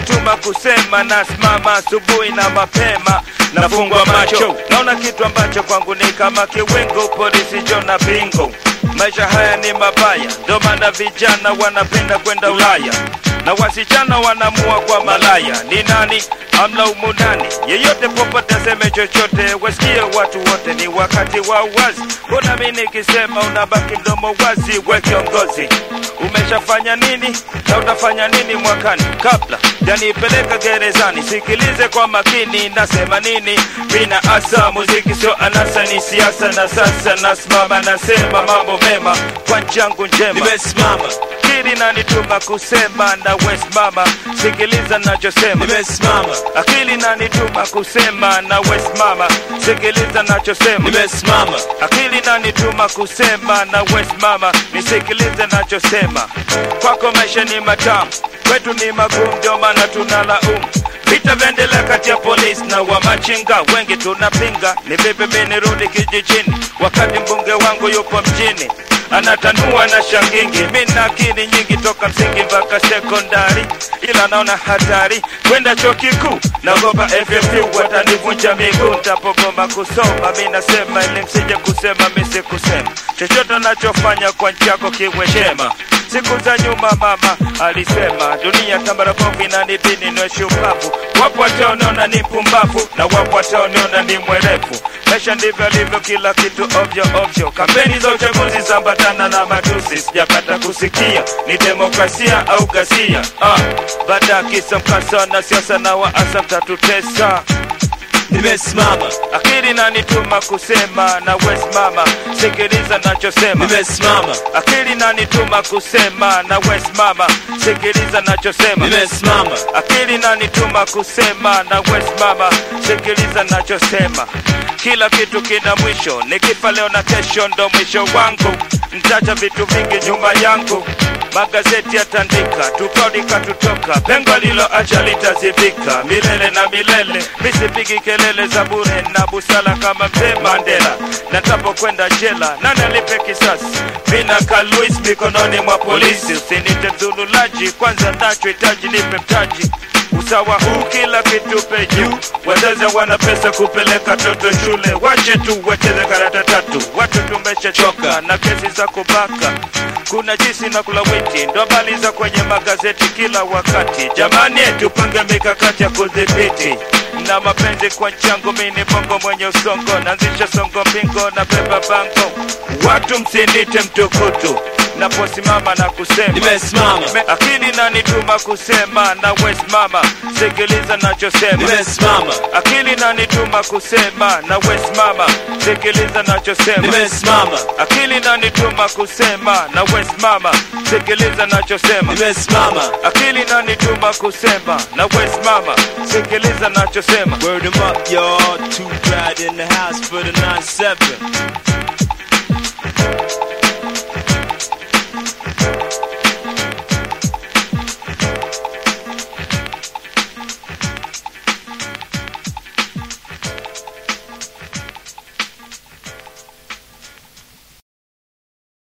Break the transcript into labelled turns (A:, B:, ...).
A: nanituma kusema, nasimama asubuhi na mapema, nafungwa macho, naona kitu ambacho kwangu ni kama kiwingu, polisi jona bingo. Maisha haya ni mabaya, ndo maana vijana wanapenda kwenda Ulaya na wasichana wanamua kwa malaya. Ni nani amlaumu nani? Yeyote popote aseme chochote, wasikie watu wote, ni wakati wa uwazi. Mbona mi nikisema unabaki mdomo wazi? We kiongozi, umeshafanya nini na utafanya nini mwakani? Kabla janipeleka gerezani, sikilize kwa makini, nasema nini? Mina asa muziki sio anasa, ni siasa, na sasa nasimama, nasema mambo mema kwa njangu njema
B: Nimesimama,
A: akili nanituma kusema na wesimama, sikiliza nachosema.
B: nimesimama,
A: Akili nanituma kusema na wesimama, sikiliza nachosema.
B: nimesimama,
A: Akili nanituma kusema na wesimama, nisikilize nachosema. Kwako maisha ni matamu, kwetu ni magumu, ndio maana tunalaumu vita vyaendelea kati ya polisi na wamachinga, wengi tunapinga. Ni vipi mimi nirudi kijijini wakati mbunge wangu yupo mjini anatanua na shangingi. Mimi na akili nyingi toka msingi mpaka sekondari, ila naona hatari kwenda chuo kikuu. Naogopa FFU watanivunja miguu nitapogoma kusoma. Mimi nasema ili msije kusema mimi sikusema chochote nachofanya kwa nchi yako kiwe chema. Siku za nyuma mama alisema dunia tambara bovu inanibidi niwe shupavu. Wapo wataoniona ni mpumbavu na wapo wataoniona ni mwerevu. Maisha ndivyo alivyo, kila kitu ovyo ovyo. Kampeni za uchaguzi zambatana na matusi, sijapata kusikia ni demokrasia au ghasia. Ah, baada ya kisa mkasa na siasa na waasa mtatutesa
B: nimesimama,
A: akili nanituma kusema na wesimama, sikiliza nachosema.
B: nimesimama,
A: Akili nanituma kusema na wesimama, sikiliza nachosema.
B: nimesimama,
A: Akili nanituma kusema na wesimama, sikiliza nachosema. Kila kitu kina mwisho, nikifa leo na kesho ndo mwisho wangu. Ntacha vitu vingi nyuma yangu, magazeti yatandika, tukaudika tutoka, pengo liloacha litazibika milele na milele. Misipigi kelele za bure na busala kama mzee Mandela, na ntapokwenda jela nani alipe kisasi? Mina Luis mikononi mwa polisi, usinite dhululaji, kwanza nachohitaji nipe mtaji usawa huu kila kitu pe juu. Wazazi wana pesa kupeleka toto shule, wache tu wacheze karata tatu. Watu tumeshachoka na kesi za kubaka, kuna jisi na kulawiti, ndo habari za kwenye magazeti kila wakati. Jamani, tupange mikakati ya kudhibiti na mapenzi kwa changu, mini bongo mwenye usongo, naanzisha songo mbingo na beba bango. Watu msinite mtukutu naposimama na kusema
B: nimesimama,
A: Me- akili nanituma kusema na wesimama, sikiliza nachosema.
B: nimesimama,
A: Akili nanituma kusema na wesimama, sikiliza nachosema.
B: nimesimama,
A: Akili nanituma kusema na wesimama, sikiliza nachosema.
B: nimesimama.
A: Akili nanituma kusema na wesimama, sikiliza nachosema.
B: Word 'em up, y'all. Too bad in the house for the 9-7.